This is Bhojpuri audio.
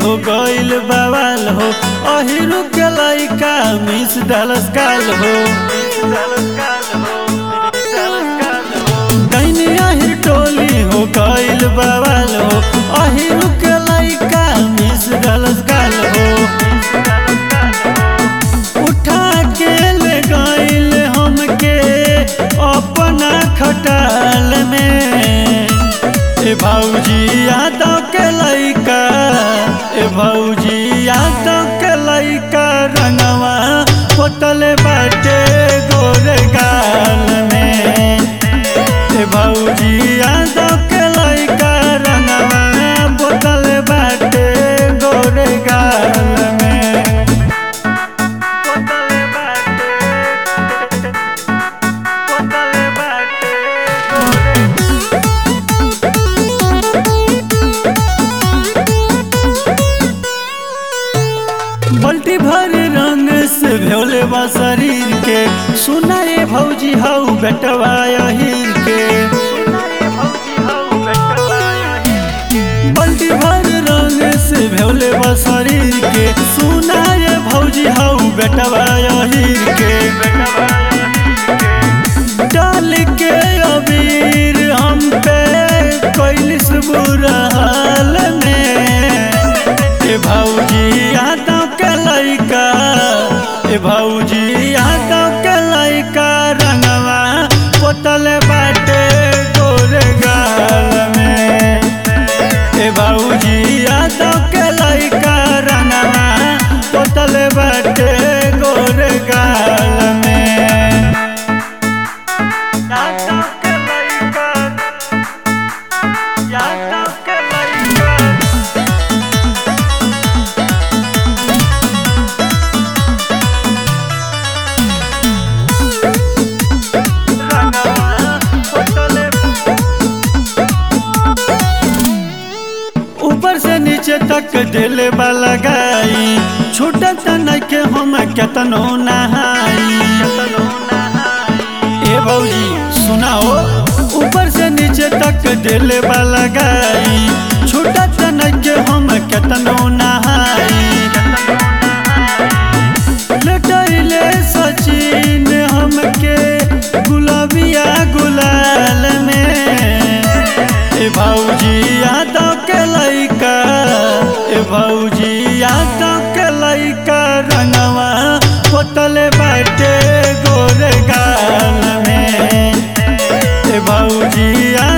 हो गइल बवाल हो अहिरु के लइका मिस डालस काल हो दैनिया हिर टोली हो गइल बवाल हो अहिरु के लइका मिस डालस काल हो उठा के ले गइल हमके अपना खटाल में ए भौजी यादव के लइका ए भौजी यादव के लइका रंगवा पोतल बाटे गोरे गाल में ए भौजी यादव के लइका रंगवा पोतल बाटे गोरे गाल में पोतल बाटे पोतल बाटे गोरे बल्टी भर रंग से भोले बा शरीर के सुनाए भौजी हऊ बेटवा हीर के बल्टी भर रंग से भोले बा शरीर के सुनाए भौजी हऊ बेटवा हीर के डाल के अबीर हम पे कैलिस बुरा हाल में ए भौजी यादव के लइका ए भौजी यादव के लइका रंगवा पोतल बाटे गोरे गाल में ए भौजी यादव के लइका रंगवा पोतल बाटे गोरे गाल में यादव के लइका यादव के लइका ऊपर से नीचे तक दिल लगाई छूटत नहीं के हम केतनो नहाई ए भौजी सुनाओ ऊपर से नीचे तक दिल लगाई छूटत नहीं के हम केतनो नहाई लटैले सचिन हमके गुलाबिया गुलाल में ए भौजी यादव के लइका ए भौजी यादव के लइका रंगवा पोतल बाटे गोरे गाल में ए भौजी